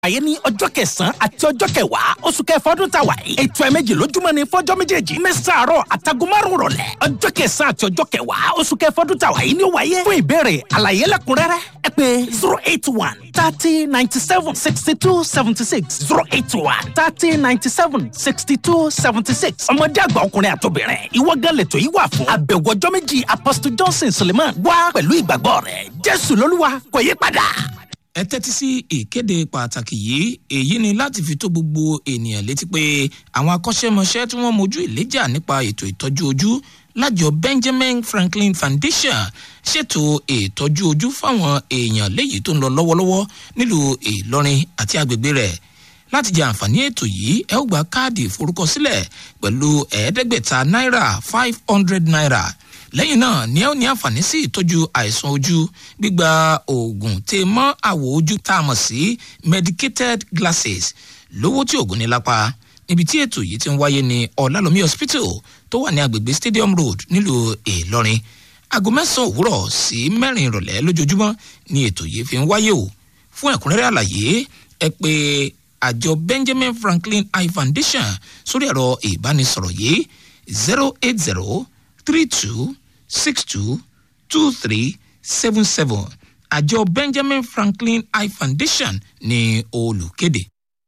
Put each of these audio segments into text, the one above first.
àyè ní ọjọ́ kẹsàn-án àti ọjọ́ kẹwàá oṣù kẹfà ọdún tá a wà yìí. ètò ẹ̀mẹ́jì lójúmọ́ ni fọ́jọ́ méjèèjì mẹ́sàn-án àárọ̀ àtàgọ́ márùn-ún rọ̀lẹ́. ọjọ́ kẹsàn-án àti ọjọ́ kẹwàá oṣù kẹfà ọdún tá a wà yìí ni ó wáyé. fún ìbéèrè àlàyé lẹ́kùnrẹ́rẹ́ ẹ pè zero eight one thirty ninety seven sixty two seventy six zero eight one thirty ninety seven sixty two seventy six. ọmọdé àgbà ọkùnrin àtobìnrin ìwọ gan lẹ̀tọ̀ yìí wà fún. àbẹ̀wò ọjọ́ méjì apostle johnson suleiman wá pẹ̀lú ìgbàgbọ́ rẹ̀ jésù lolúwa kò yí padà ẹ tẹ́tí sí ìkéde pàtàkì yìí èyí ni láti fi tó gbogbo ènìyàn létí pé àwọn akọ́ṣẹ́mọṣẹ́ tí wọ́n mojú ìléjà nípa ètò ìtọ́jú ojú lájọ benjamin franklin foundation ṣètò ìtọ́jú ojú fáwọn èèyàn léyìí tó ń lọ lọ́wọ́lọ́wọ́ nílùú ìlọrin àti agbègbè rẹ̀ láti jẹ àǹfààní ètò yìí ẹ ó gba káàdì ìforúkọsílẹ̀ pẹ̀lú ẹ̀ẹ́dẹ́gbẹ̀ta náírà five hundred naira lẹ́yìn náà ni ẹ ó ní àǹfààní sí ìtọ́jú àìsàn ojú gbígba oògùn tè mọ́ àwọ̀ ojú tá a mọ̀ sí medicated glasses lówó tí oògùn ní lápá níbi tí ètò yìí ti ń wáyé ní ọ̀làlómi hospital tó wà ní agbègbè stadium road nílùú ìlọrin aago mẹ́sàn-án òwúrọ̀ sí mẹ́rin ìrọ̀lẹ́ lójoojúmọ́ ni ètò yìí fi ń wáyé o fún ẹ̀kúnrẹ́rẹ́ àlàyé ẹ pé àjọ benjamin franklin eye foundation sórí ẹ̀rọ ìbánisọ̀rọ̀ yìí zero eight zero three two six two two three seven seven àjọ benjamin franklin eye foundation ní olùkéde.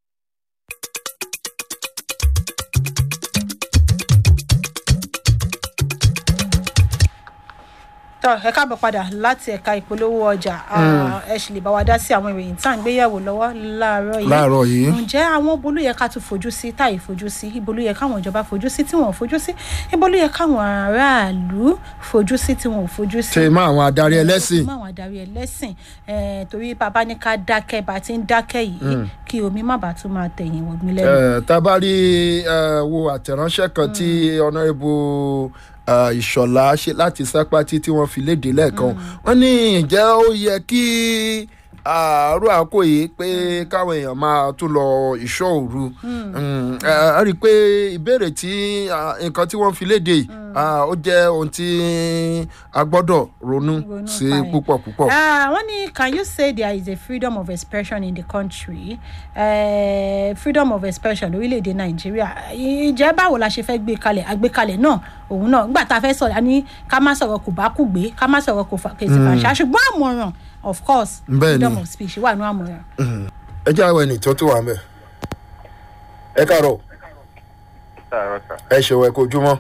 tọ ẹ káàbọ̀ padà láti ẹ̀ka ìpolówó ọjà ẹ sì lè bá wa dá sí àwọn ìròyìn tá à ń gbéyẹ̀wò lọ́wọ́ láàárọ̀ yìí láàárọ̀ yìí. ǹjẹ́ àwọn ibo ló yẹ ká tún fojú sí táyì fojú sí ibo ló yẹ káwọn ìjọba fojú sí tí wọn ò fojú sí ibo ló yẹ káwọn aráàlú fojú sí tí wọn ò fojú sí. tè mọ àwọn adarí ẹlẹ́sìn. mọ àwọn adarí ẹlẹ́sìn eh, torí bàbá ní ká dákẹ́ bá ti ń dákẹ́ yìí kí omi má bàa tún máa tẹ̀yìn wọ̀gbìn lẹ́nu. ẹ tabari ẹ wo àtẹ̀ránṣẹ́ kan tí ọ̀nàrẹ́bù ìṣọ̀lá ṣe láti sápátí tí wọ́n fi léde lẹ́ẹ̀kan wọ́n ní ǹjẹ́ ó yẹ kí àárọ̀ àkó yìí pé káwọn èèyàn máa tún lọ ìṣọ́ òru a rí i pé ìbéèrè tí nǹkan tí wọ́n fi léde yìí ó jẹ́ ohun tí a gbọ́dọ̀ ronú Ronú sí pa ẹ̀. púpọ̀ púpọ̀. Ah, wọ́n ní can you say there is a freedom of expression in the country uh, freedom of expression lórílẹ̀‐èdè nàìjíríà ìjẹ́ báwo la ṣe fẹ́ gbé kalẹ̀ àgbékalẹ̀ náà òun náà nígbà tá a fẹ́ sọ̀rọ̀ a ní ká má sọ̀rọ̀ kò bá kù gbé ká má sọ̀rọ̀ kò fà- kèsì fàṣà ṣùgbọ́n àmọ̀ràn of course Bẹ́ẹ̀ ni. freedom of speech wà ní àmọ̀ràn. ẹ jẹ́ àwọn ẹni tó tó wà mẹ́ ẹ káàárọ̀ sáàrọ̀ sà ẹ ṣèwọ̀ ẹ kojúmọ́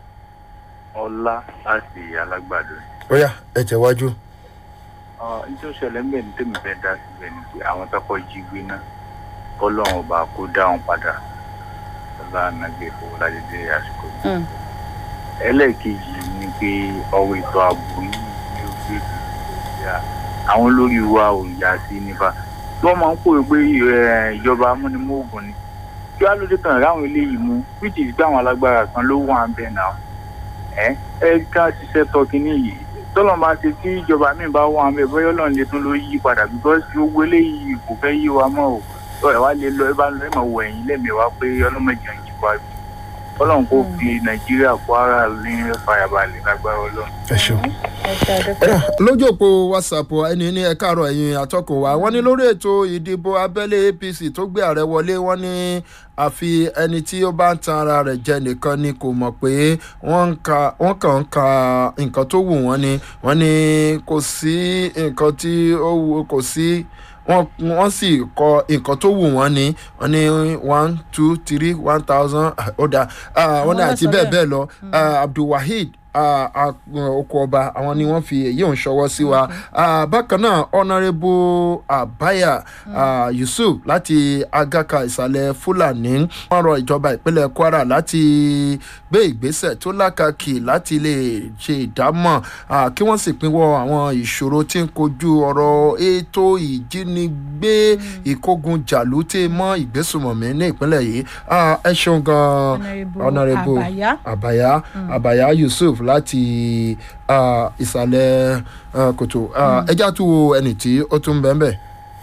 ọlá láti alágbàdo ó yá ẹ tẹ̀wájú. ní tó ṣẹlẹ̀ ń bẹ̀ ní tèmi fẹ́ dá síbẹ̀ ni pé àwọn tọkọ jí gbé náà kọ́lọ́run ọba kó dá wọn padà ọlá ànágbé owó ládédé àsìkò yìí. ẹlẹ́ẹ̀kejì ni pé ọwọ́ ètò ààbò yìí ní orílẹ̀-èdè nàìjíríà àwọn olórí wa ò yá sí nípa tí wọ́n máa ń pòwe pé eh, ìjọba amúnimóògùn ni kí wàá lóde kan ráwọn eléyìí mú which is pé àwọn alágbára kan ló wà ń bẹ̀ náà ẹ ẹ ká ṣiṣẹ́ tọ́ kínní yìí tọ́lọ̀ máa ṣe tí ìjọba míì bá wà mẹ́ bọ́yọ́ náà lè tún ló yí padà because gbogbo eléyìí kò fẹ́ yí wa mọ́ o tọ́ ẹ̀ wá lè lọ ẹ bá lọ ẹ máa wọ ẹ̀yìn lẹ́mìíwá pé ọlọ́mọdé ń yí wa bí ọlọ́run kò fi nàìjíríà kwara ní fàyàbalẹ̀ lágbára ọlọ́run. ẹ ṣeun. lójú òpó whatsapp ẹni ní ẹ káàárọ̀ ẹ̀yin àtọkùn wa wọ́n ní lórí ètò ìdìbò abẹ́lé apc tó gbé ààrẹ wọlé wọ́n ní àfi ẹni tí ó bá ń tan ara rẹ̀ jẹ nìkan ni kò mọ̀ pé wọ́n ń ka- wọ́n kàn ń ka nǹkan tó wù wọ́n ni wọ́n ní kò sí nǹkan tí ó wù kò sí wọ́n wọ́n sì kọ nǹkan tó wù wọ́n ni wọ́n ní one two three one thousand ó dáa Ah, wọ́n ní Àwọn àti náà sọ bẹ́ẹ̀ bẹ́ẹ̀. bẹ́ẹ̀ lọ Ah, abdulwaheed ah, ah, oko ọba àwọn ni wọ́n fi èyí òun ṣọwọ́ sí wa Ah, bákan náà honourable abaya ah, yusuf láti agaka ìsàlẹ̀ fúlàní wọ́n rọ ìjọba ìpínlẹ̀ kwara láti gbé ìgbésẹ̀ tó lákàkì láti lè ṣe ìdámọ̀ ah, kí wọ́n sì pinwọ́ àwọn ìṣòro tí ń kojú ọ̀rọ̀ ètò ìjínigbé ìkógun jàlú tí mọ́ ìgbésùmọ̀mí ní ìpínlẹ̀ yìí Ah, ẹ ṣeun gan-an Honourable honourable Abaya. àbàyá àbàyá yusuf láti ah, ìsàlẹ̀ ah, kòtò Ah, ẹ já tu wo ẹni tí ó tún bẹ́ẹ̀ bẹ́ẹ̀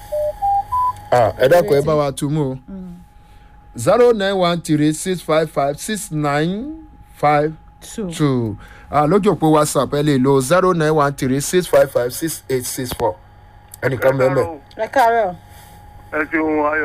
Ah, ẹ dákun ẹ bá wa tu mú o zero nine one three six five five six nine five two two lójú òpó whatsapp ẹ lè lo zero nine one three six five five six eight six four ẹnìkan bẹ́ẹ̀ bẹ́ẹ̀ ẹ káàárọ̀ ẹ ṣeun ayọ̀